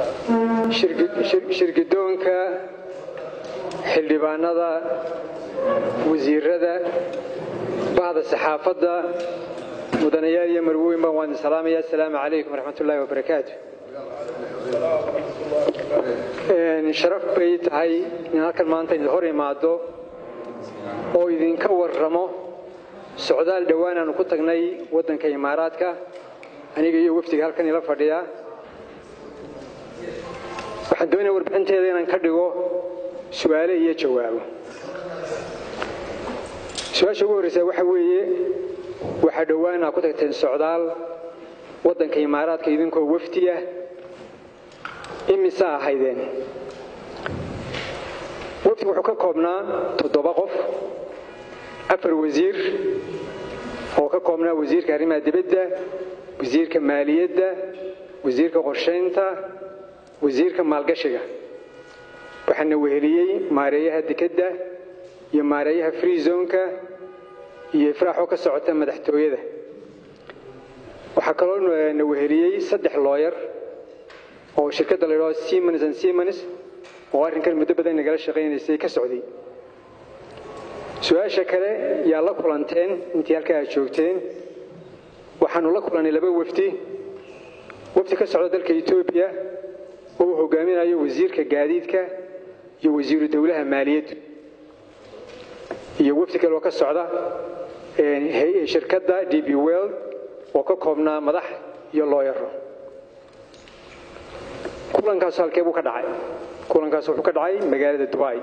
shirgidoonka xildhibaanada wasiirada bahda saxaafadda mudanayaal iyo marwooyin baan waan salaamaya asalaamu calaykum waraxmat ullaahi wabarakaatu sharaf bay tahay in halkan maanta idin hor imaado oo idinka warramo socdaal dhowaan aanu ku tagnay waddanka imaaraadka aniga iyo wafdiga halkan ila fadhiya waxaan doonaya warbixinteeda inaan ka dhigo su-aale iyo jawaabo su-aasha ugu horreysa waxa weeye waxaa dhowaan aa ku tagteen socdaal waddanka imaaraadka idinkoo wafdiya imisa ahaydeen wafdigu wuxuu ka koobnaa toddoba qof afar wasiir oo ka koobnaa wasiirka arrimaha dibadda wasiirka maaliyadda wasiirka qorshaynta wasiirka maalgashiga waxaana weheliyey maareeyaha dekedda iyo maareeyaha free zonka iyo ifraaxoo ka socota madaxtooyada waxaa kaloo na weheliyey saddex looyar oo shirkadda la yidhahdo simons and simons oo arrinkan muddo badan nagala shaqaynaysay ka socday su-aasha kale yaa la kulanteen intii halkaa aad joogteen waxaanu la kulannay laba wafdi wafdi ka socda dalka etoobiya oo uu hogaaminayo wasiirka gaadiidka iyo wasiiru dowlaha maaliyaddu iyo wafdi kale oo ka socda shirkadda d b world oo ka koobnaa madax iyo looyaro kulankaas halkee buu ka dhacay kulankaas wuxuu ka dhacay magaalada dubai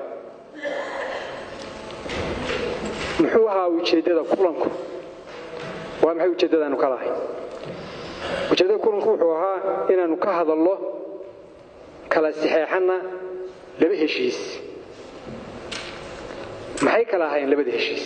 muxuu ahaa ujeeddada kulanku waa maxay ujeeddadaanu ka lahay ujeeddada kulanku wuxuu ahaa inaannu ka hadallo kala saxeexanna laba heshiis maxay kala ahaayeen labada heshiis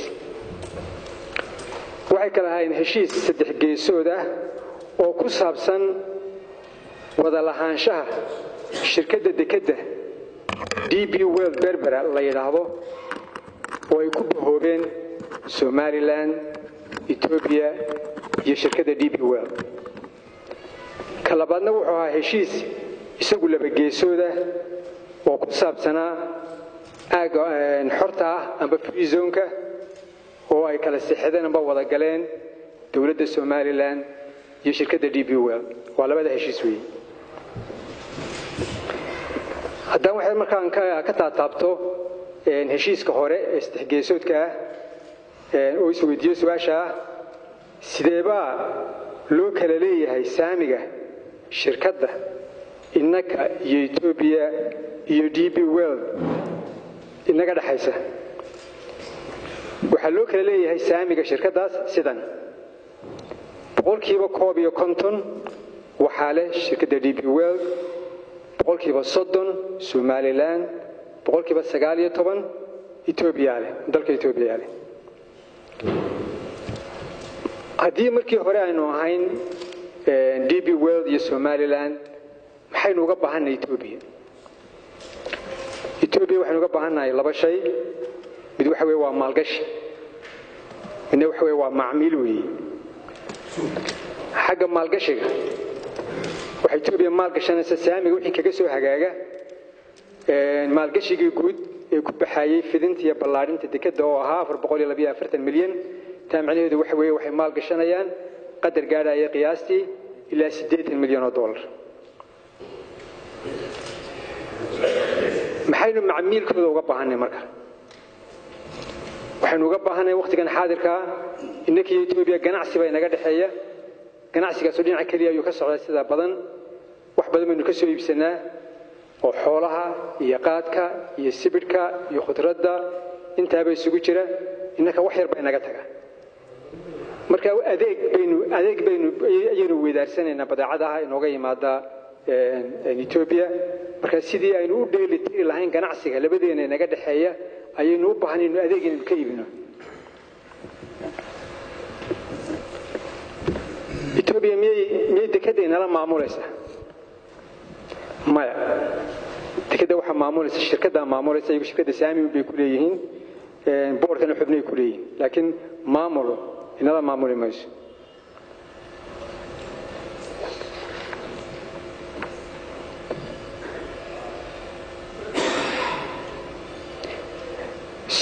waxay kala ahaayeen heshiis saddex geesood ah oo ku saabsan wada lahaanshaha shirkadda dekedda d b world berbera la yidhaahdo oo ay ku bahoobeen somalilan etoobiya iyo shirkadda d b world ka labaadna wuxuu ahaa heshiis isagu laba geesoodah oo ku saabsanaa aaga xorta ah amba free zonka oo ay kala sixideen amba wada galeen dowladda somalilan iyo shirkadda d b world waa labada heshiis weeye haddaan waxay markaan ka taataabto heshiiska hore ee saddexgeesoodka ah oo isweydiiyo su-aasha ah sideebaa loo kala leeyahay saamiga shirkadda innaka iyo etoobiya iyo d b world inaga dhexaysa waxaa loo kala leeyahay saamiga shirkaddaas sidan boqolkiiba koob iyo konton waxaa leh shirkadda d b world boqolkiiba soddon somalilan boqolkiiba sagaal iyo toban etoobiya leh dalka etoobiya leh haddii markii hore aynu ahayn d b world iyo somalilan maxaynu uga baahannahay etoobiya etoobiya waxaynu uga baahannahay laba shay mid waxa weye waa maalgashi midna waxa weye waa macmiil weeye xagga maalgashiga waxay etoobiya maalgashanaysa saamiga wixii kaga soo hagaaga maalgashigii guud ee ku baxaayey fidinta iyo ballaadhinta dekedda oo ahaa afar boqol iyo labayo afartan milyan taa macnaheedu waxa weeye waxay maalgashanayaan qadar gaadhaya qiyaastii ilaa siddeetan milyan oo dollar maxaynu macmiilkooda uga baahanay marka waxaynu uga baahanay wakhtigan xaadirkaa innakiiyo etoobiya ganacsi baa inaga dhexeeya ganacsigaasu dhinaca keliya ayuu ka socdaa sidaa badan wax badan baynu ka soo iibsanaa oo xoolaha iyo qaadka iyo sibidhka iyo khudradda intaaba isugu jira innaka wax yar baa inaga taga marka adeeg baynu adeeg baynu ayaynu weydaarsanaynaa badeecadaha inooga yimaada etoobiya marka sidii aynu u dheeli tiri lahayn ganacsiga labadeena inaga dhexeeya ayaynu u baahanaynu adeeg inaynu ka iibino etoobiya miyay miyay dekedda inala maamulaysaa maya dekedda waxaa maamulaysa shirkaddaa maamulaysa iyagu shirkadda saamiun bay ku leeyihiin boorkana xubnay ku leeyihiin laakiin maamul inala maamuli mayso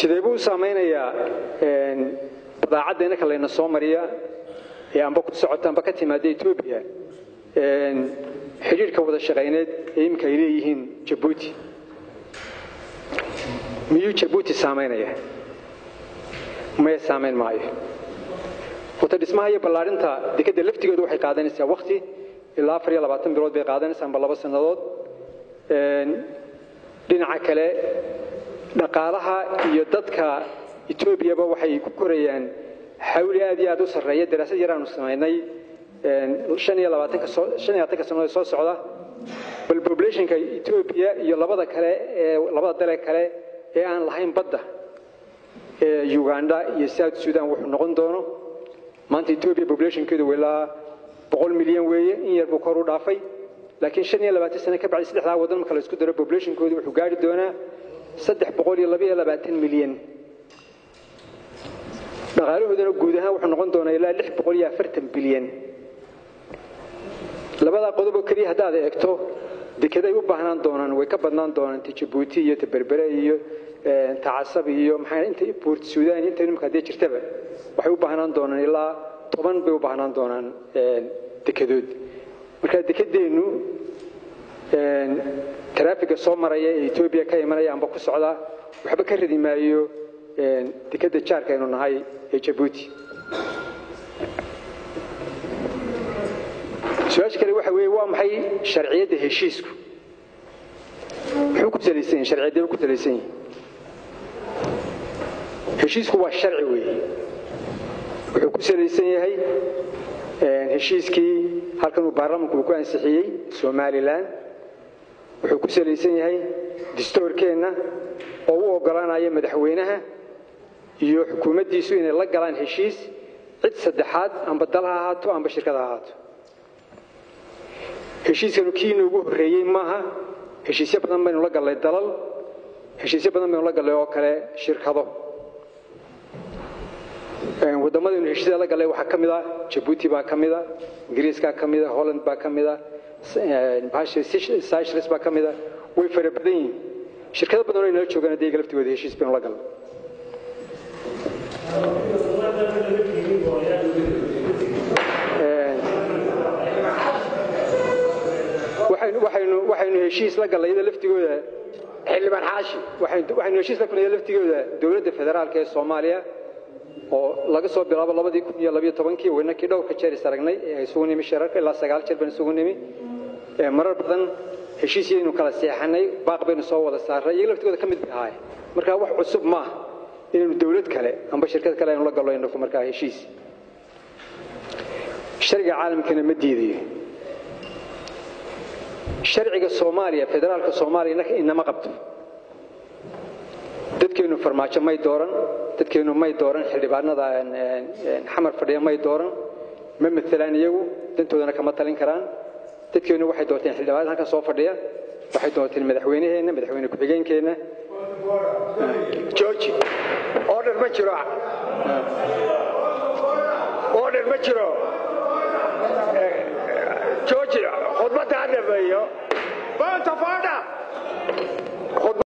sidee buu u saamaynayaa badaacadda inaka layna soo mariya ee amba ku socota amba ka timaada etoobiya xidhiirhka wada shaqayneed ee iminka ay leeyihiin jabuuti miyuu jabuuti saamaynaya maya saamayn maayo wata dhismaha iyo ballaarinta dekadda laftigeedu waxay qaadanaysaa wakti ilaa afar iyo labaatan bilood bay qaadanaysaa amba laba sannadood dhinaca kale dhaqaalaha iyo dadka etoobiyaba waxay ku korayaan xawli aad iyo aad u sarreeya daraasad yar aanu samaynay shan iyo labaatanka shan iyo labaatanka sannadood soo socda bal populationka etoobiya iyo labada kale ee labada dale kale ee aan lahayn badda ee uganda iyo south sudan wuxuu noqon doono maanta etoobiya populationkeedu ilaa boqol milyan weeye in yar buu kor u dhaafay laakiin shan iyo labaatan sano ka bacdi saddexdaa waddan marka la isku daro populationkoodu wuxuu gaari doonaa saddex boqol iyo laba iyo labaatan milyan dhaqaalahoodana guud ahaan wuxuu noqon doonaa ilaa lix boqol iyo afartan bilyan labadaa qodoboo keliya haddaad eegto dekeday u baahnaan doonaan way ka badnaan doonaan ta jabuuti iyo ta berbere iyo ta casab iyo maxaa inta buurt suudaan inta nimka haddii jirtaba waxay u baahnaan doonaan ilaa toban bay u baahnaan doonaan dekedood marka dekedeennu taraafiga soo maraya ee etoobiya ka imanaya amba ku socda waxba ka radi maayo dekedda jaarka aynu nahay ee jabuuti su-aasha kale waxa weeye waa maxay sharciyadda heshiisku muxuu ku salaysan yahay sharciyaddee ku salaysan yahay heshiisku waa sharci weeye wuxuu ku salaysan yahay heshiiskii halkan uu baarlamanku uu ku ansixiyey somalilan wuxuu ku salaysan yahay distoorkeenna oo u oggolaanaya madaxweynaha iyo xukuumaddiisu inay la galaan heshiis cid saddexaad amba dal ha ahaato amba shirkad ha ahaato heshiiskanu kii noogu horreeyey maaha heshiisyo badan baynu la gallay dalal heshiisyo badan baynu la gallay oo kale shirkado waddamadaynu heshiisyada la gallay waxaa ka mid a jabuuti baa ka mid a ingiriiskaa ka mid a holland baa ka mid a cyshres baa ka mid a way fara badan yihiin shirkado badan oo inala joogaan hadda iyaga laftigooda heshiis baynu la gallay waxaynu heshiis la gallay iyada laftigooda xildhibaan xaashi waxaynu heshiis la kunnay laftigooda dowladda federaalka ee soomaaliya oo laga soo bilaabo labadii kun iyo labiyo tobankii waynakii dhowrka jeer is aragnay ee isugu nimi shirarka ilaa sagaal jeer baan isugu nimi marar badan heshiisyaynu kala seexanay baaq baynu soo wada saaray iyaga laftigooda ka mid bay ahaay marka wax cusub maaha inaynu dowlad kale amba shirkad kale aynu la gallo inaku markaa heshiis sharciga caalamkana ma diidayo sharciga soomaaliya federaalka soomaaliya inama qabto dadkeennu farmaajo may dooran dadkeennu may dooran xildhibaanada xamar fadhiya may dooran ma matelaan iyagu dantoodana kama talin karaan dadkeennu waxay doorteen xildhibaanada halkan soo fadhiya waxay doorteen madaxweynaheenna madaxweyne ku-xigeenkeenna georgi order ma jiro order ma jiro georgi khudbadda ha dhameeyo